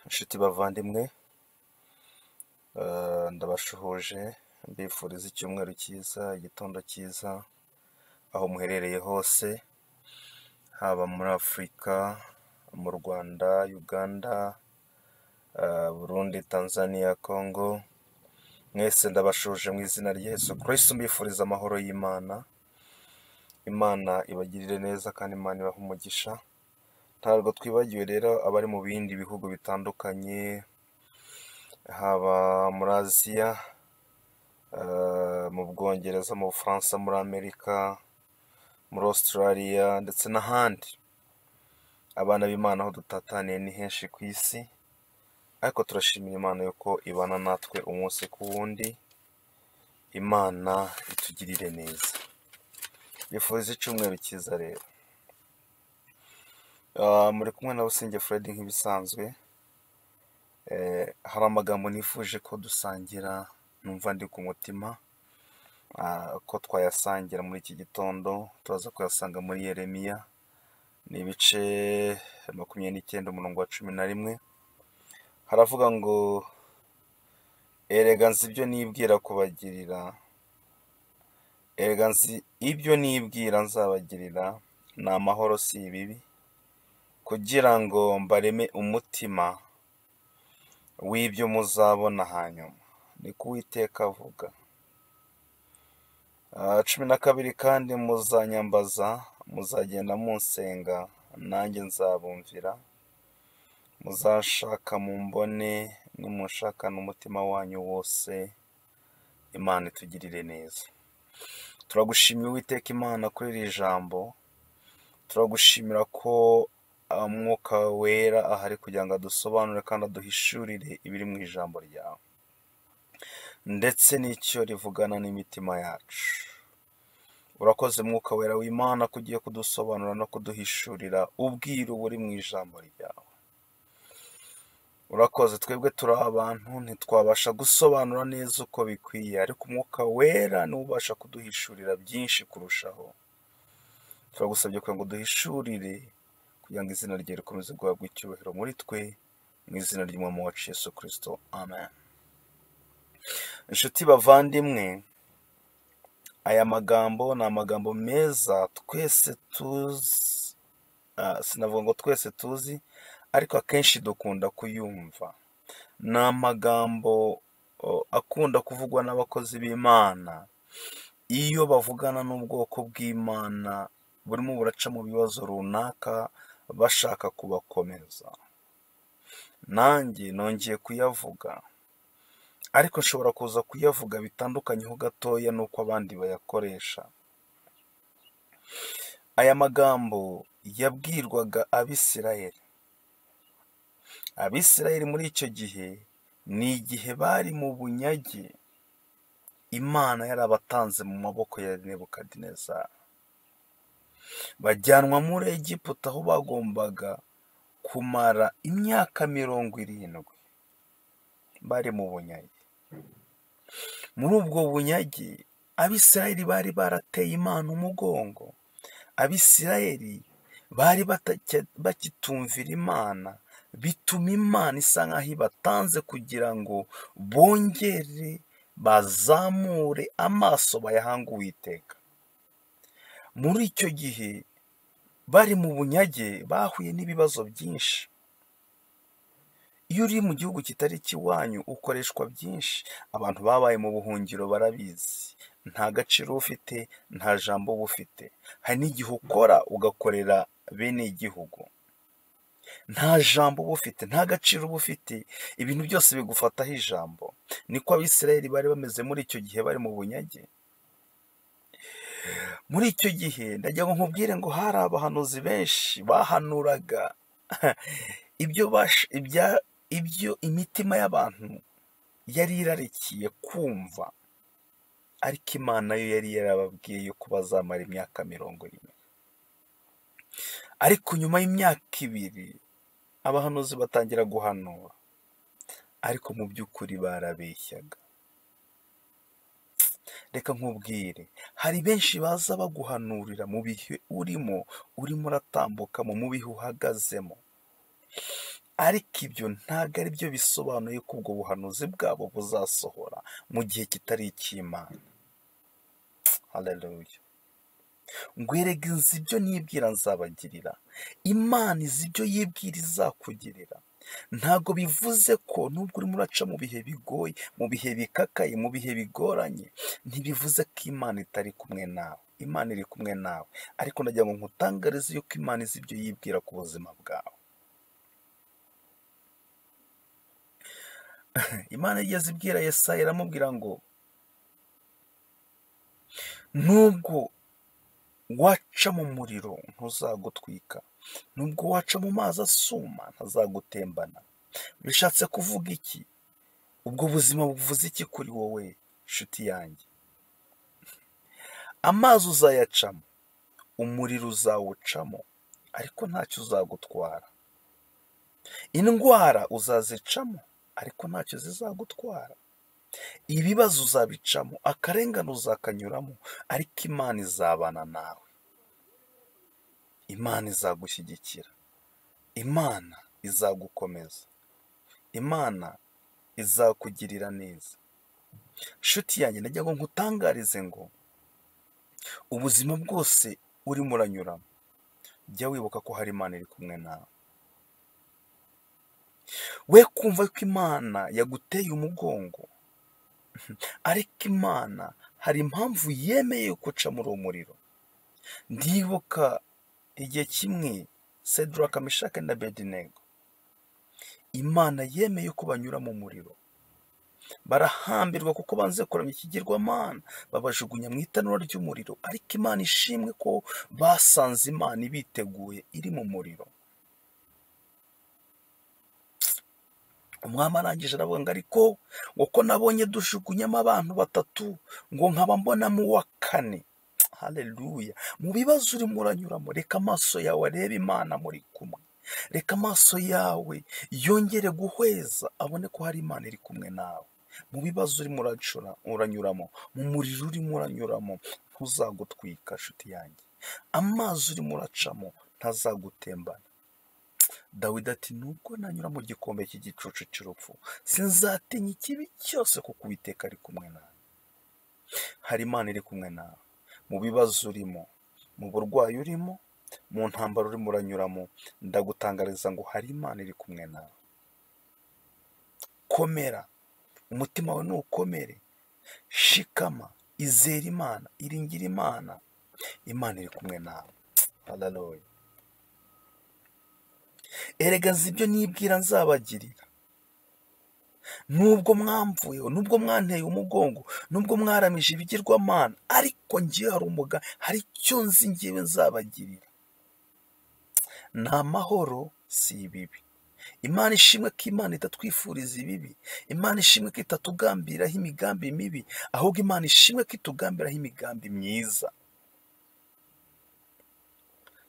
Nshuti bavandimwe ndabasuhuje mbifuriza icyumweru cyiza, igitondo cyiza, aho muherereye hose, haba muri Afurika, mu Rwanda, Uganda, Burundi, Tanzania, Congo, mwese ndabashuhuje mu izina rya Yesu Kristo mbifuriza amahoro y'Imana, Imana ibagirire neza kandi Imana ibahe umugisha, ntabwo twibagiwe rero abari mu bindi bihugu bitandukanye, haba muri Aziya, mu Bwongereza, mu Bufaransa, muri Amerika, muri Australia ndetse n'ahandi, abana b'Imana aho dutataniye ni henshi ku isi, ariko turashimira Imana yuko ibana natwe umunsi ku wundi, Imana itugirire neza, mbifuriza icyumweru cyiza rero, muri kumwe na Busingye Fred nk'ibisanzwe, hari amagambo nifuje ko dusangira numva ndi ku mutima, ko twayasangira muri iki gitondo, turaza kuyasanga muri Yeremiya, ni ibice makumyabiri n'icyenda umurongo wa cumi na rimwe, haravuga ngo erega nzi ibyo nibwira kubagirira, erega nzi ibyo nibwira nzabagirira, ni amahoro si ibibi, kugira ngo mbareme umutima w'ibyo muzabona hanyuma, niko Uwiteka avuga. Ah, cumi na kabiri kandi muzanyambaza, muzagenda munsenga, nanjye nzabumvira, muzanshaka mumbone, nimunshakana umutima wanyu wose, Imana itugirire neza. Turagushimira Uwiteka Imana kuri iri jambo, turagushimira ko ah, Umwuka Wera ahari kugira ngo adusobanurire kandi aduhishurire ibiri mu ijambo ryawe, ndetse n'icyo rivugana n'imitima yacu. Urakoze Mwuka Wera w'Imana ko ugiye kudusobanurira no kuduhishurira ubwiru buri mu ijambo ryawe. Urakoze twebwe turi abantu ntitwabasha gusobanura neza uko bikwiye, ariko Umwuka Wera niwe ubasha kuduhishurira byinshi kurushaho. Turagusabye kugira ngo uduhishurire, kugira ngo izina rye rikomeze guhabwa icyubahiro muri twe, mu izina ry'Umwami wacu Yesu Kristo, Amen. Inshuti bavandimwe, aya magambo ni amagambo meza twese tuzi, ah, sinavuga ngo twese tuzi, ariko akenshi dukunda kuyumva. Ni amagambo oh, akunda kuvugwa n'abakozi b'Imana, iyo bavugana n'ubwoko bw'Imana burimo buraca mu bibazo runaka, bashaka kubakomeza. Nanjye nongeye kuyavuga, ariko nshobora kuza kuyavuga bitandukanyeho gatoya n'uko abandi bayakoresha. Aya magambo yabwirwaga Abisirayeli. Abisirayeli muri icyo gihe ni igihe bari mu bunyage, Imana yarabatanze mu maboko ya Nebukadinezari. Bajyanwa muri Egiputa aho bagombaga kumara imyaka mirongo irindwi bari mu bunyage. Muri ubwo bunyage, Abisirayeli bari barateye Imana umugongo. Abisirayeli bari batacya- bakitumvira Imana, bituma Imana isa nk'aho ibatanze kugira ngo bongere bazamure amaso bayahange Uwiteka. Muri icyo gihe bari mu bunyage bahuye n'ibibazo byinshi. Iyo uri mu gihugu kitari ikiwanyu ukoreshwa byinshi. Abantu babaye mu buhungiro barabizi. Nta gaciro uba ufite, nta jambo uba ufite. Hari n'igihe ukora ugakorera bene igihugu. Nta jambo uba ufite, nta gaciro uba ufite. Ibintu byose bigufataho ijambo. Niko Abisirayeli bari bameze muri icyo gihe bari mu bunyage. Muri icyo gihe ndagira ngo nkubwire ngo hari abahanuzi benshi bahanuraga ibyo bash, ibya, ibyo imitima y'abantu yari irarikiye kumva, ariko Imana yo yari yarababwiye yuko bazamara imyaka mirongo ine. Ariko nyuma y'imyaka ibiri abahanuzi batangira guhanura, ariko mu by'ukuri barabeshyaga. Reka nkubwire, hari benshi baza baguhanurira mu bihe urimo, urimo uratambuka mu bihe uhagazemo. ariko ibyo ntabwo ari byo bisobanuye ko ubwo buhanuzi bwabo buzasohora mu gihe kitari icy'imana haleluya ngo erega inzu ibyo nibwira nzabagirira imana izi ibyo yibwira izakugirira ntabwo bivuze ko nubwo urimo uraca mu bihe bigoye mu bihe bikakaye mu bihe bigoranye ntibivuze ko imana itari kumwe nawe imana iri kumwe nawe ariko ndagira ngo nkutangarize yuko imana izi ibyo yibwira ku buzima bwawe imana igeze ibwira yesaya iramubwira ngo nubwo waca mu muriro ntuzagutwika nubwo waca mu mazi asuma ntazagutembana bishatse kuvuga iki ubwo buzima buvuze iki kuri wowe nshuti yanjye amazi uzayacamo umuriro uzawucamo ariko ntacyo uzagutwara indwara uzazicamo ariko ntacyo zizagutwara ibibazo uzabicamo akarengane uzakanyuramo ariko imana izabana nawe imana izagushyigikira imana izagukomeza imana izakugirira neza nshuti yanjye najya ngo nkutangarize ngo ubuzima bwose urimo uranyuramo jya wibuka ko hari imana iri kumwe nawe we kumva ko imana yaguteye umugongo ariko imana hari impamvu yemeye guca muri uwo muriro ndibuka igihe kimwe sedura kamishaka na bedinengo imana yemeye ko banyura mu muriro barahambirwa kuko banze kuramya ikigirwamana babajugunya mu itanura ry'umuriro ariko imana ishimwe ko basanze imana ibiteguye iri mu muriro umwami arangije aravuga ngo ariko ngo ko nabonye dushugunyamo abantu batatu ngo nkaba mbonamo uwa kane hareruya mu bibazo urimo uranyuramo reka amaso yawe arebe imana muri kumwe reka amaso yawe yongere guhweza abone ko hari imana iri kumwe nawe mu bibazo urimo uranyuramo mu muriro urimo uranyuramo ntuzagutwika nshuti yanjye amazi urimo uracamo ntazagutembana dawidi ati nubwo nanyura mu gikombe cy'igicucu cy'urupfu sinzatinya ikibi cyose kuko uwiteka ari kumwe nawe hari imana iri kumwe nawe mu bibazo urimo mu burwayi urimo mu ntambaro urimo uranyuramo ndagutangariza ngo hari imana iri kumwe nawe komera umutima wawe ntukomere shikama izera imana iringira imana imana iri kumwe nawe hararoye erega nzi ibyo nibwira nzabagirira nubwo mwamvuyeho nubwo mwanteye umugongo nubwo mwaramije ibigirwamana ariko ngewe hari umuga hari icyo nzi ngewe nzabagirira ni amahoro si ibibi imana ishimwe ko imana itatwifuriza ibibi imana ishimwe ko itatugambiraho imigambi mibi ahubwo imana ishimwe ko itugambiraho imigambi myiza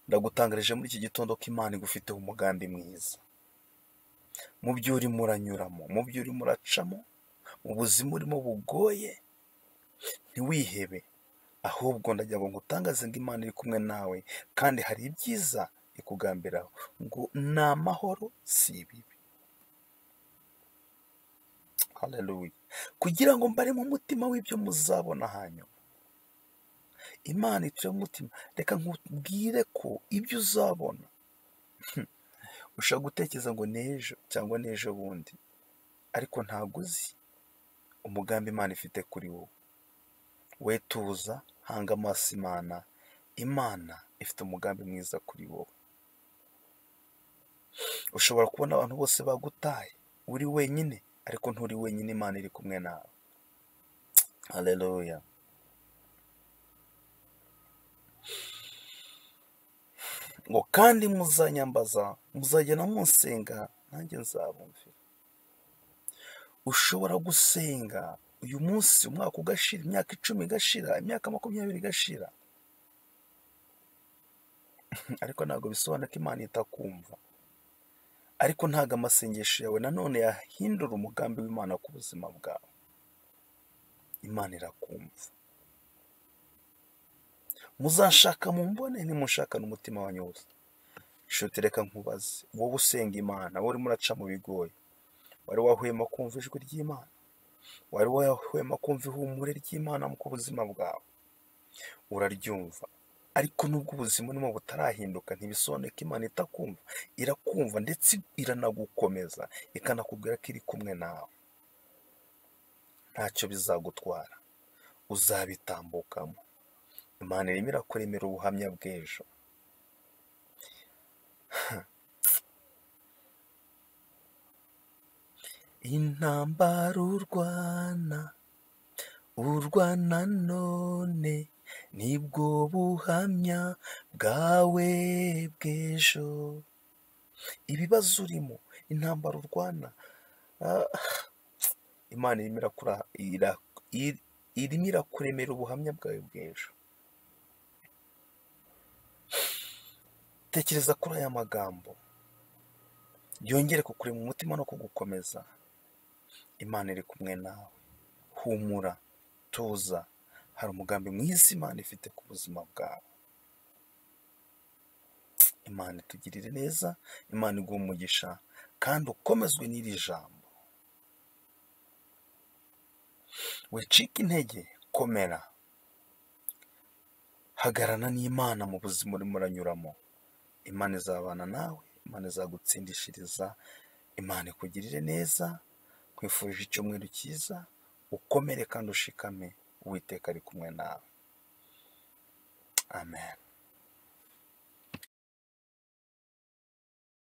ndagutangarije muri iki gitondo ko imana igufiteho umugambi mwiza mu byo urimo uranyuramo mu byo urimo uracamo mu buzima urimo bugoye ntiwihebe ahubwo ndajya ngo ngutangaze ngo imana iri kumwe nawe kandi hari ibyiza ikugambiraho ngo ni amahoro si ibibi haleluya kugira ngo mbare mu mutima w'ibyo muzabona hanyuma imana ituye umutima reka nkubwire ko ibyo uzabona ushobora gutekereza ngo n'ejo cyangwa n'ejo bundi ariko ntabwo uzi umugambi imana ifite kuri wowe we tuza hanga amaso imana imana ifite umugambi mwiza kuri wowe ushobora kubona abantu bose bagutaye uri wenyine ariko nturi wenyine imana iri kumwe nawe hareruya ngo kandi muzanyambaza muzajya no munsenga nanjye nzabumvira ushobora gusenga uyu munsi umwaka ugashira imyaka icumi igashira imyaka makumyabiri igashira ariko ntabwo bisobanura ko imana itakumva ariko ntabwo amasengesho yawe nanone yahindura umugambi w'imana ku buzima bwawe imana irakumva muzashaka mu mbone nimushaka n'umutima wanyu wose shuti reka nkubaze wowe usenga imana wowe urimo uraca mu bigoye wari wahwema kumva ijwi ry'imana wari wahwema kumva ihumure ry'imana ku buzima bwawe uraryumva ariko nubwo ubuzima urimo butarahinduka ntibisobanuye ko imana itakumva irakumva ndetse iranagukomeza ikanakubwira ko iri kumwe nawe ntacyo bizagutwara uzabitambukamo imana irimo irakuremera ubuhamya bw'ejo intambara urwana urwana none nibwo buhamya bwawe bw'ejo ibibazo urimo intambara urwana ah, imana irimo irakura- ira- ir- irimo irakuremera ubuhamya bwawe bw'ejo tekereza kuri aya magambo yongere kukurema umutima no kugukomeza imana iri kumwe nawe humura tuza hari umugambi mwiza imana ifite ku buzima bwawe imana itugirire neza imana iguha umugisha kandi ukomezwe n'iri jambo wicike intege komera hagarana n'imana mu buzima urimo uranyuramo imana izabana nawe imana izagutsindishiriza imana ikugirire neza nkwifurije icyumweru cyiza ukomere kandi ushikame uwiteka ari kumwe nawe amen